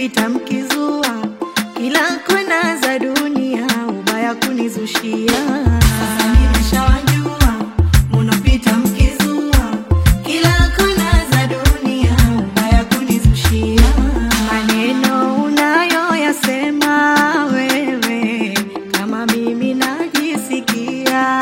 munopita mkizua kila kona za dunia ubaya kunizushia. Sasa nimeshawajua munopita mkizua kila kona za dunia ubaya kunizushia. Maneno unayoyasema wewe kama mimi najisikia,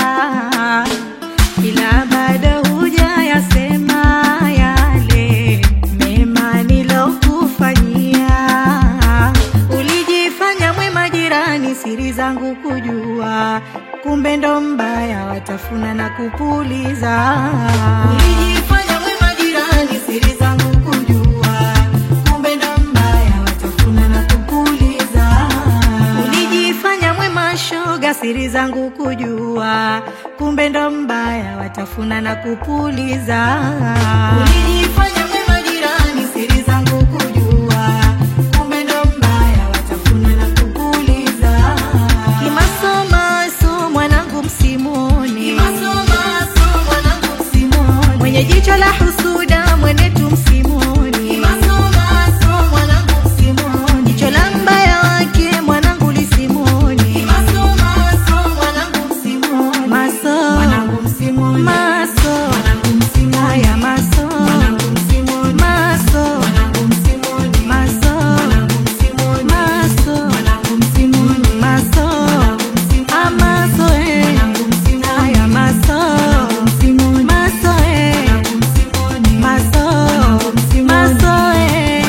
ila bado hujayasema yale mema nilokufanyia. Ulijifanya mwema jirani, siri zangu kujua, kumbe ndo mbaya, watafuna na kupuliza. Ulijifanya mwema jirani, siri zangu kujua, kumbe ndo mbaya, watafuna na kupuliza. Ulijifanya mwema shoga, siri zangu kujua, kumbe ndo mbaya, watafuna na kupuliza. Ulijifanya mwema jirani, siri zangu kujua, kumbe ndo mbaya, watafuna na kupuliza. Kimasomaso mwanangu msimoni, mwenye jicho la husuda mwenetu msimoni, jicho la mbaya wake mwanangu lisimoni, maso maso haya maso maso maso maso maso amaso eh haya maso maso eh maso maso eh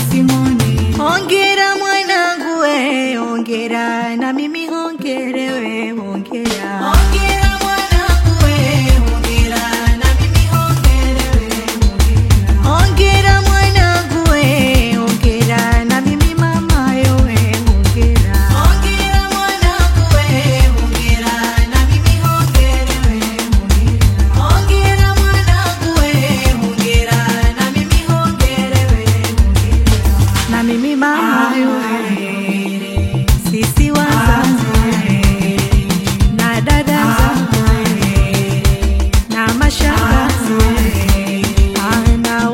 Hongera mwanangu we, hongera na mimi hongere we, hongera. Hongera mwanangu we, hongera na mimi hongere we, hongera. Hongera mwanangu we, hongera na mimi mama yo we, hongera. Hongera mwanangu we, hongera na mimi hongere we, hongera. Hongera mwanangu we, hongera na mimi hongere we, hongera na mimi mama yowe, sisi wazazi na dada zangu na mashangazi na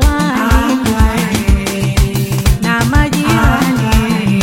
wali na majirani,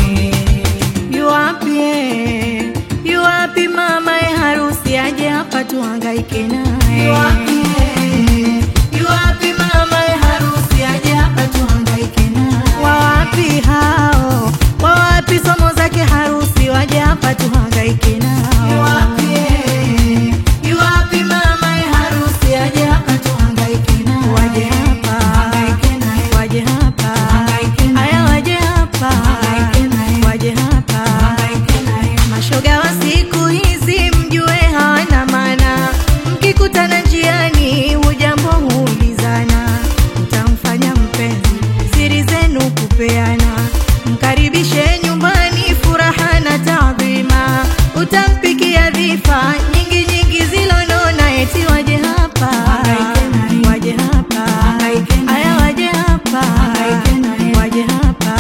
yuwapi eh, yuwapi mama e harusi aje hapa tuhangaike naye yuwapi eh, yuwapi mama e harusi aje hapa tuhangaike naye wawapi hao wawapi somo zake harusi waje hapa tuhangaike nao yuwapi eh, yuwapi mama e harusi aje hapa tuhangaike nao waje hapa waje hapa haya waje hapa waje hapa mashoga wa siku hizi mjue hawana maana mkikutana njiani hujambo huulizana utamfanya mpenzi siri zenu kupeana mkaribishe nyumbani furaha na taadhima utampikia dhifa nyingi nyingi zilonona eti waje hapa waje hapa haya waje hapa waje hapa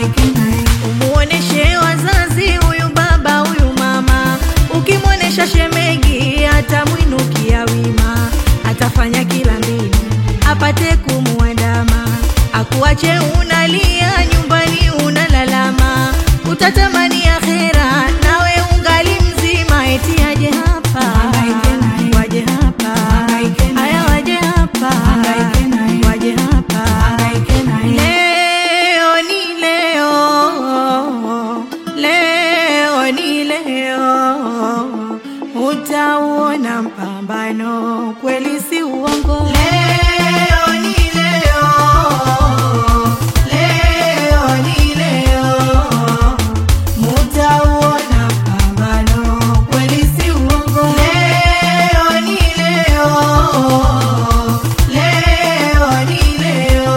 umuoneshe wazazi huyu baba huyu mama ukimwonesha shemegi atamwinukia wima atafanya kila mbinu apate kumuandama akuache unalia nyumbani unalalama utatamani akhera nawe ungali mzima eti aje hapa waje hapa haya waje hapa waje hapa leo ni leo leo ni leo utauona mpambano kweli si uongo leo ni leo leo ni leo mutauona mpambano kweli si uongo leo ni leo leo ni leo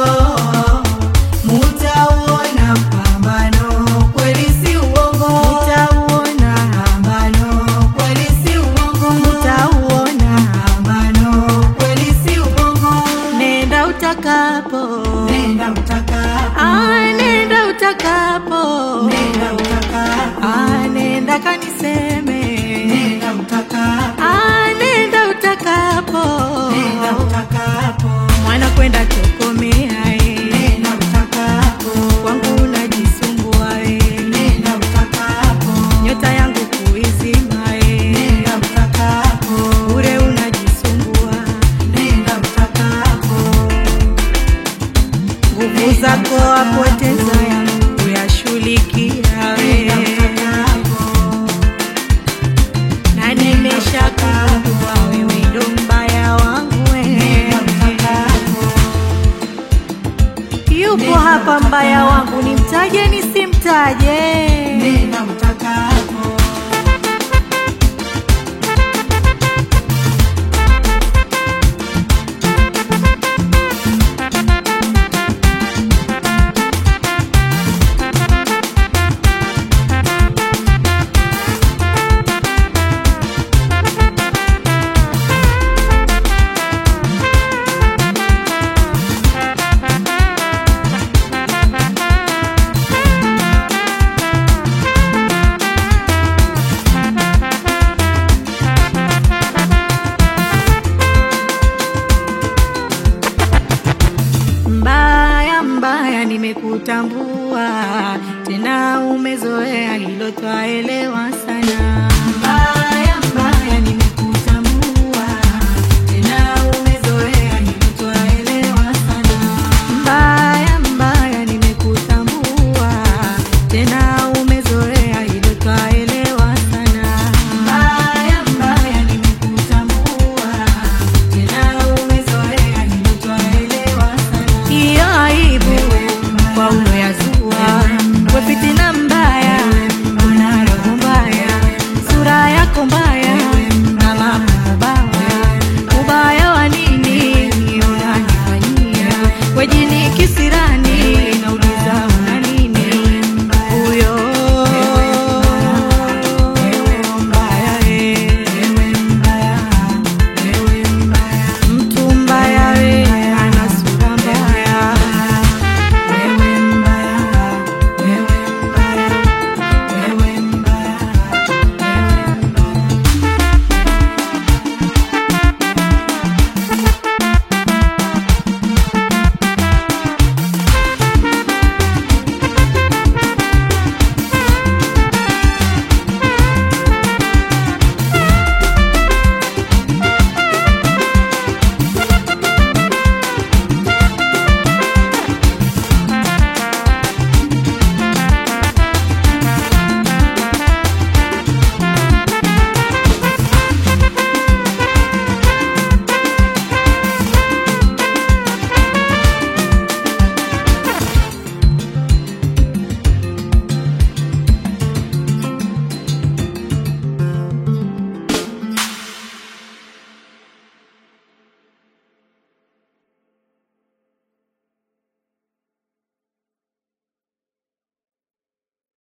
mutauona mpambano kweli si uongo mutauona pambano kweli si uongo mutauona pambano kweli si uongo nenda utakapo nenda utakapo ah nenda utakapo nenda utakapo ah nenda kaniseme nenda utakapo ah nenda utakapo nenda utakapo mwana kwenda choko